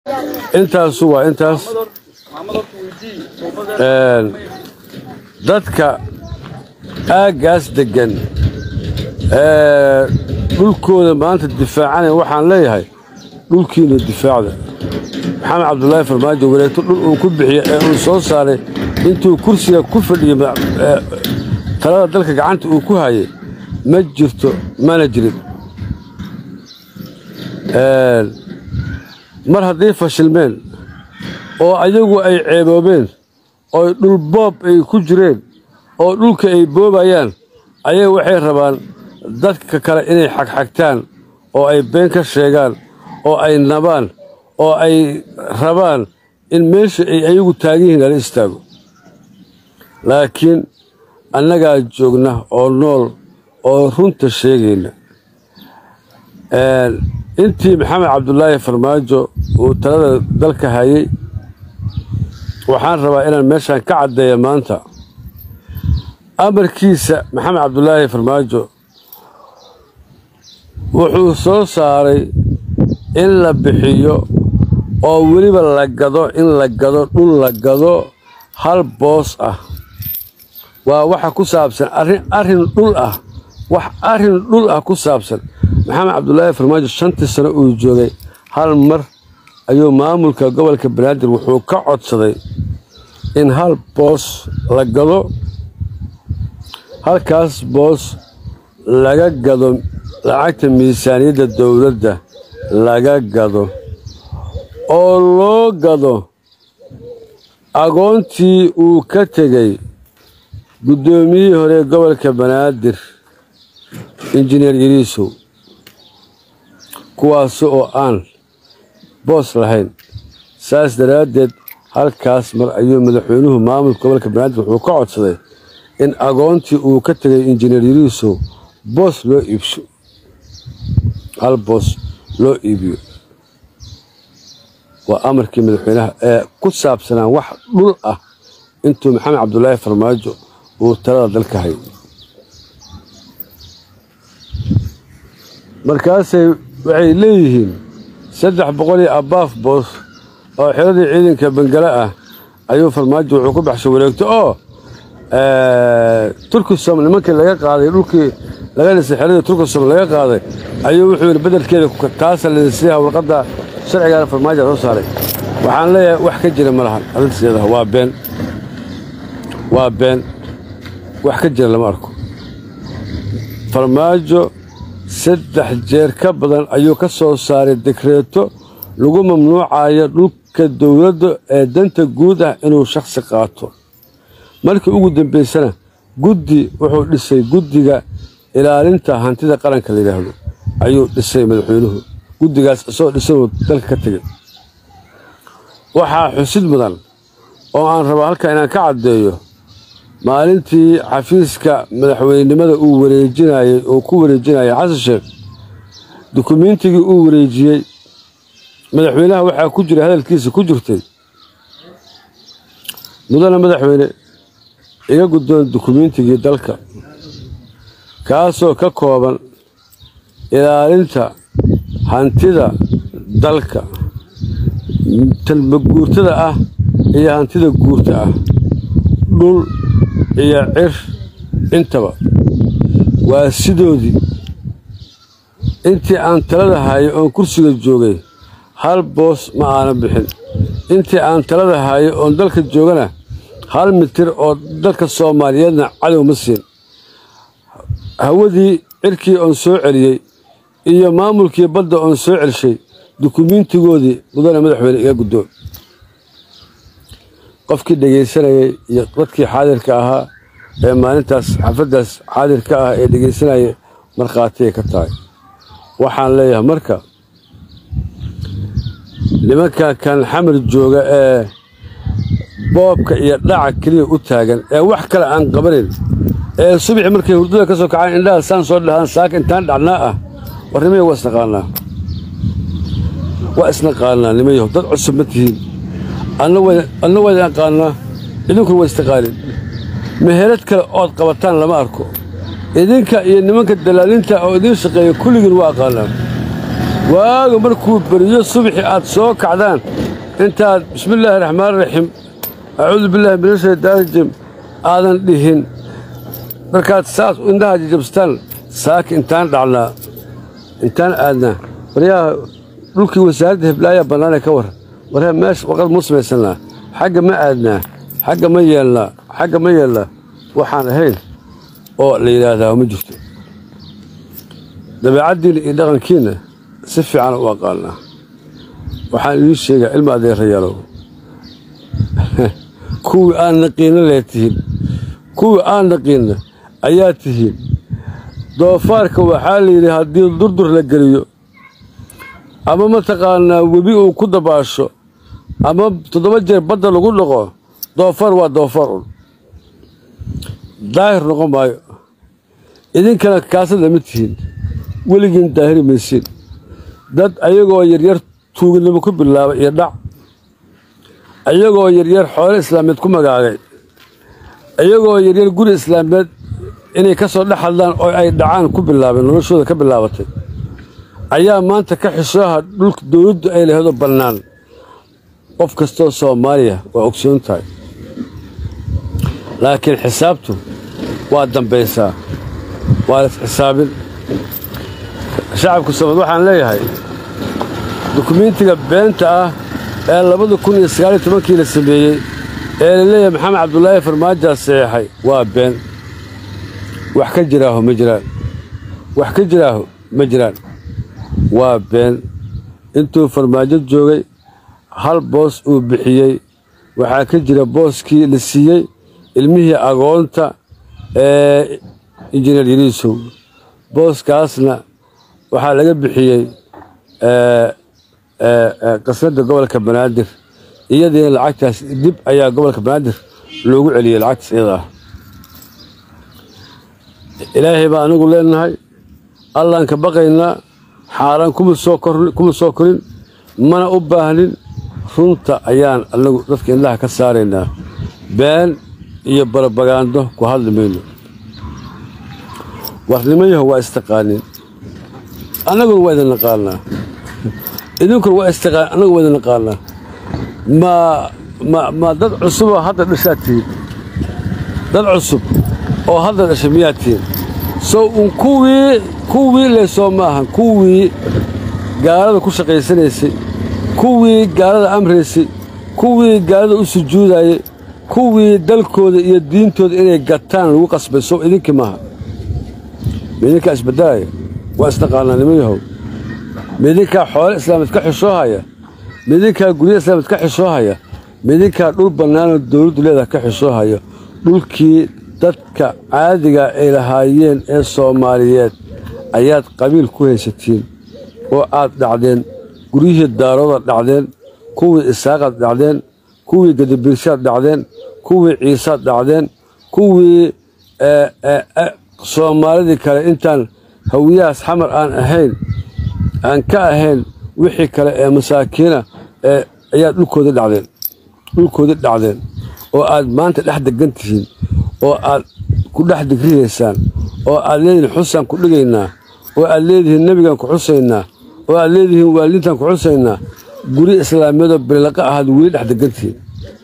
intaasu waa intaas dadka aaggaas deggan ee dhulkooda maanta difaacanaya waxaan leeyahay dhulkiina difaacda maxamed cabdulaahi farmaajo wareegto dhul uu ku bixiya ee uu soo saaray intuu kursiga ku fadhiyo talada dalka gacanta uu ku hayay ma jirto mana jirin mar hadday fashilmeen oo ayagu ay ceeboobeen oo dhulboob ay ku jireen oo dhulka ay boobayaan ayaga waxay rabaan dadka kale inay xagxagtaan oo ay been ka sheegaan oo ay nabaan oo ay rabaan in meesha ay ayagu taagan yihiin lala istaago laakiin annagaa joogna oo nool oo runta sheegayna intii maxamed cabdulaahi farmaajo uu talada dalka hayay waxaan rabaa inaan meeshaan ka caddeeya maanta amarkiisa maxamed cabdulaahi farmaajo wuxuu soo saaray in la bixiyo oo weliba la gado in la gado dhul la gado hal boos ah waa waxa ku saabsan arrin arrin dhul ah wax arrin dhul ah ku saabsan maxamed cabdulaahi farmaajo shantii sano uu joogay hal mar ayuu maamulka gobolka banaadir wuxuu ka codsaday in hal boos la gado halkaas boos laga gado lacagta miisaaniyadda dowladda laga gado oo loo gado agoontii uu ka tegey guddoomiyihii hore gobolka banaadir injineer yariisow kuwaasi oo aan boos lahayn saas daraaddeed halkaas mar ayuu madaxweynuhu maamulka gobolka banaadir wuxuu ka codsaday in agoontii uu ka tegay injineer yariisow boos loo iibsho hal boos loo iibiyo waa amarkii madaxweynaha ee ku saabsanaa wax dhul ah intuu maxamed cabdulaahi farmaajo uu talada dalka hayay markaasay waxay leeyihiin saddex boqol iyo abaaf boos oo xiradii ciidanka bangale ah ayuu farmaajo wuxuu ku baxshay wareegto oo turkisom nimankii laga qaaday dhulkii laga dhisay xeradii turkisom laga qaaday ayuu wuxuu yidhi bedelkeeda taasa ladisiiha warqadda sharcigaana farmaajo soo saaray waxaan leeyahay wax ka jira ma lahan arrintiisiyadaha waa been waa been wax ka jira lama arko farmaajo saddex jeer ka badan ayuu ka soo saaray dekreeto lagu mamnuucayo dhulka dowladda ee danta guud ah inuu shakhsi qaato markii ugu dambaysana guddi wuxuu dhisay guddiga ilaalinta hantida qaranka la yidhaahdo ayuu dhisay madaxweynuhu guddigaas isagoo dhisanuu dalka ka tegey waxaa xusid mudan oo aan rabaa halkaa inaan ka caddeeyo maalintii xafiiska madaxweynenimada uu wareejinayey oo ku wareejinayay xasan sheekh dukumiintigii uu wareejiyey madaxweynaha waxaa ku jira hadalkiisa ku jirtay mudana madaxweyne iga guddoon dukumiintigii dalka kaasoo ka kooban ilaalinta hantida dalka talma guurtada ah iyo hantida guurta ah dhul iyo cir intaba waa sidoodii intii aan talada haayay oon kursiga joogay hal boos ma aanan bixin intii aan talada haayay oon dalka joogana hal mitir oo dalka soomaaliyeedna cadow ma siin hawadii cirkii oon soo celiyey iyo maamulkii badda oon soo celshay dukumiintigoodii mudane madaxweyne iga guddoon qofkii dhegaysanayay iyo dadkii xaadirka ahaa ee maalintaas xafaddaas xaadirka ah ee dhegaysanaya markhaatiyay ka tahay waxaan leeyahay marka nimanka kan xamar jooga ee boobka iyo dhaca keliya u taagan ee wax kale aan qabanayn ee subaxi markay hurdada ka soo kacaan indhaha saan soo dhahaan saaka intaan dhacnaa ah war nimayahu waa isnaqaanaa waa isnaqaanaa nimayahu dad cusub ma tihiin anna waa idin aqaanaa idinkuna waa istaqaanin meherad kale ood qabataan lama arko idinka iyo nimanka dalaalinta oo idiin shaqeeya kulligiin waa aqaanaa waaga markuu beriyo subaxii aad soo kacdaan intaad bismillaahi raxmaan raxiim acuudu billaahi min ashaytaan rajim aadan dhihin markaad saas indhaha jajabstaan saaki intaan dhacnaa intaan aadnaa baryaha dhulkii wasaaradda hiblaayaa bannaanee ka warran waree meesha waqad muu samaysannaa xagga ma aadnaa xagga ma yeelnaa xagga ma yeelnaa waxaan ahayn oo la yidhaahdaa ma jirto dabeecaddiinna iyo dhaqankiinna si fiican u aqaanaa waxaan idiin sheegaa ilma adeerayaalow kuwii aan naqiinna lee tihiin kuwii aan naqiinna ayaa tihiin doofaarka waxaa la yidhi haddii durdur la geliyo ama mataqaanaa webi uu ku dabaasho ama toddoba jeer badda lagu dhaqo doofaar waa doofaar un daahir noqon maayo idinkana kaasad lama tihiin weligiin daahiri maysiin dad ayagoo yaryar tuuginimo ku bilaaba iyo dhac ayagoo yaryar xoolo islaameed ku magaagay ayagoo yaryar guri islaameed inay ka soo dhex hadlaan oo ay dhacaan ku bilaabeen noloshooda ka bilaabatay ayaa maanta ka xishooha dhulka dowladdu ay laheedo bannaan qof kastoo soomaaliya waa ogsoon tahay laakiin xisaabtu waa dambaysaa waa las xisaabin shacabka soomad waxaan leeyahay dukumiintiga beenta ah ee labada kun iyo sagaal iyo tobankii la sameeyey ee la leeyahay maxamed cabdulaahi farmaajaa saxeexay waa been wax ka jiraaho ma jiraan wax ka jiraaho ma jiraan waa been intuu farmaajo joogay hal boos uu bixiyey waxaa ka jira booskii la siiyey ilmihii agoonta ee injineer yariisow booskaasna waxaa laga bixiyey qasnadda gobolka banaadir iyadiina lacagtaas dib ayaa gobolka banaadir loogu celiyey lacagtaas iyada ah ilaahay baa anigu leenahay allaan ka baqaynaa xaaraan kuma soo kuma soo korin mana u baahnin runta ayaan anagu dadka indhaha ka saaraynaa been iyo barabagaando ku hadli mayno warnimayaho waa istaqaanin annaguna waa idin naqaanaa idinkuna waa istaqaan annagu waa idin naqaanaa ma ma ma dad cusuboo hadda dhashaad tihiin dad cusub oo hadda dhashay miyaad tihiin sow un kuwii kuwii leesoo ma ahan kuwii gaalada ku shaqaysanaysay kuwii gaalada amraysay kuwii gaalada u sujuudayey kuwii dalkooda iyo diintooda inay gataan lagu qasbay sow idinkii maaha midinkaa isbeddelaya waa isnaqaanaa nimayahow midinkaa xoole islaameed ka xishoohaya midinkaa gurya islaameed ka xishoohaya midinkaa dhul bannaanoo dowladdu leedaha ka xishoohaya dhulkii dadka caadiga ay lahaayeen ee soomaaliyeed ayaad qabiil ku haysatiin oo aad dhacdeen guryihii daaroodaad dhacdeen kuwii isaaqaad dhacdeen kuwii gadabirshaad dhacdeen kuwii ciisaad dhacdeen kuwii soomaalidii kale intaan hawiyahaas xamar aan ahayn aan ka ahayn wixii kale ee masaakiina ee ayaad dhulkoodii dhacdeen dhulkoodii dhacdeen oo aad maanta dhex degan tihiin oo aad ku dhex digrihaysaan oo aad leedihiin xusaan ku dhigaynaa oo aad leedihiin nebigaan ku xusaynaa oo aad leedihiin waalidiintaan ku xusaynaa guri islaamiyadoo birilaqa ahaad weli dhex degan tihiin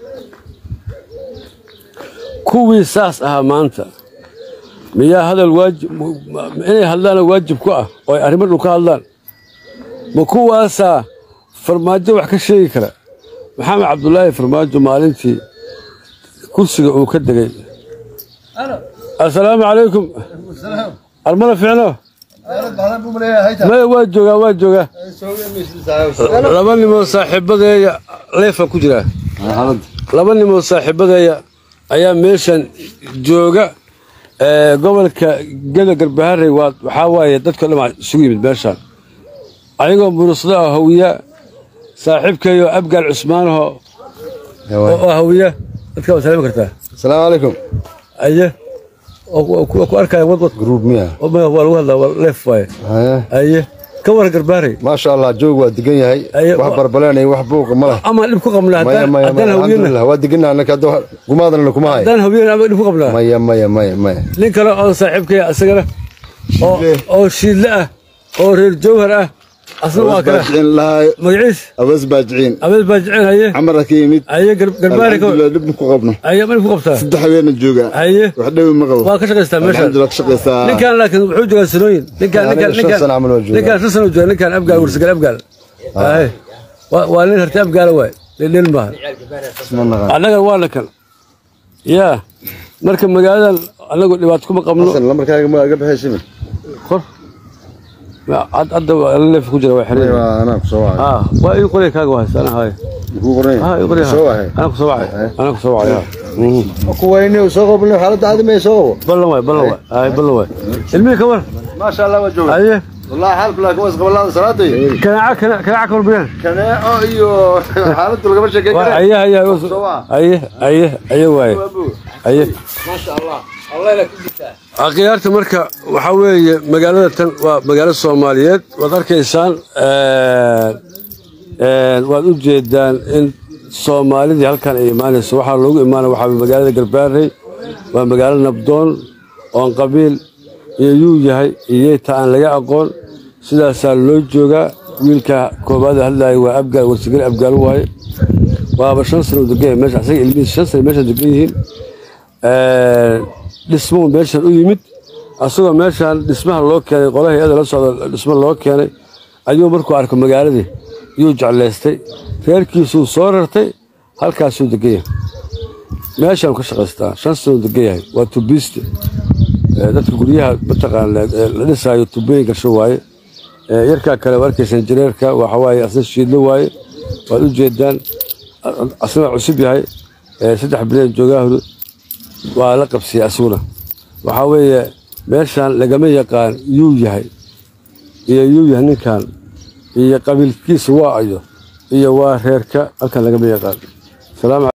kuwii saas ahaa maanta miyaa hadal waajib inay hadlaana waajib ku ah oo ay arrimo dhul ka hadlaan ma kuwaasaa farmaajo wax ka sheegi kara maxamed cabdulaahi farmaajo maalintii kursiga uu ka degay assalaamu calaykum armada ficno maya waa joogaa waa joogaa laba nimoo saaxiibadeeya leefaan ku jiraa laba nimoo saaxiibadeeya ayaa meeshan jooga gobolka geda garbaharey waxaa waaye dadko dhan isugu yimid meeshaan ayagoo murusada oo hawiya saaxiibkayo abgaal cusmaanaho oo hawiya dadka waa salaami kartaa asalaamu calaykum aye ku arkaya wadwad gruub miya waa lagu hadlaa waa leef waaye haye aye ka waran garbaharey maasha allah joog waa degan yahay Aye, wax wa- barbaleenaya wax buuqa ma leh ama dhib ku qabnaa maya haddaan maya haddaan maya hawiyana alxamdulilah waa deganaa annaka hadda wax- gumaadana kuma hay haddaan hawiyana ama dhib ku qabnaa maya maya maya maya nin kale oo saaxiibkaya isagana oo Shiidle. oo shiidle ah oo reer jawhar ah asna waa awas kale baajiciin lahay magaciis awas baajiciin abeed baa jecel haye camara ka yimid haye gar- garbaari ka alxamdulilah dhib ku qabno haye mali ku qabtaa saddex habeena joogaa haye wax dhowi ma qabo waa ka shaqaystaa meesha alxamdulilah ka shaqaysaa ninkan laakiin wuxuu joogaa sanooyin ninkan Aniga ninkan shan ninkan sano camal waa joogaa. ninkan shan sano jooga ninkan abgaal warsagal abgaal haye waa waa nin harti abgaala waay dhildhil maaha isma naqaan annaga waa la kan yaa marka magaaladan annagu dhibaato kuma qabno xasan lambarkaaga ma aga baxaysimi kor had- hadda waa leef ku jira waa xiran waa anaa kusoo wacay ah waa ii qoray kaaga wahaysa ana haye kuu qoran ah ii qoray soo wacay ana kusoo wacay ana kusoo wacay ah Mhm. kuwayni soo qabno xaaladda caadi may soo qabo ballan waay ballan waay ay ballan waay ilmihii ka war maasha allah waa jooga haye wallahi xaalku laakiin waa isqabalada salaaday kanaaca kana- kanaaca ka warbiyaan kaneeco iyo xaaladdu lagama sheekeyn waa kare aye aye Soo waa. aye aye aye waaye aye maasha allah akhyaarta marka waxaa weeye magaalada tan waa magaalo soomaaliyeed waad arkaysaan een, waad u jeedaan in soomaalidii halkan ay imaanayso waxaa loogu imaanaya waxaa weeye magaalada garbaarey waa magaalo nabdoon oon qabiil iyo yuu yahay iyeyta aan laga aqoon sidaasaa loo joogaa wiilka koobaad hadlaya waa abgaal warsigel abgaal waaye waaba shan sano degan yahay meesha asaga ilmihiis shan sano meesha degan yihiin dhismuhu meeshan u yimid asagoo meeshan dhismaha loo keenay qolaha hay-ada la socda dhismo loo keenay ayuu markuu arko magaaladii yuu jeclaystay reerkiisuu soo rartay halkaasuu degan yahay meeshaan ka shaqaystaa shan sanuu degan yahay waa tubiiste Ee, dadka guryaha mataqaana ee la dhisaayo tubooyinka sho waaye Ee, yarkaa kale waa arkaysan jireerka waxa waaye asna shiidlo waaye waad u jeedaan asna waa cusub yahay Ee, saddex bilood joogaahdu waa la qabsiyey asuguna waxaa weeye meeshaan lagama yaqaan yuu yahay iyo yuu yahay ninkan iyo qabiilkiisa waa ayo iyo waa reerka halkan lagama yaqaan salaam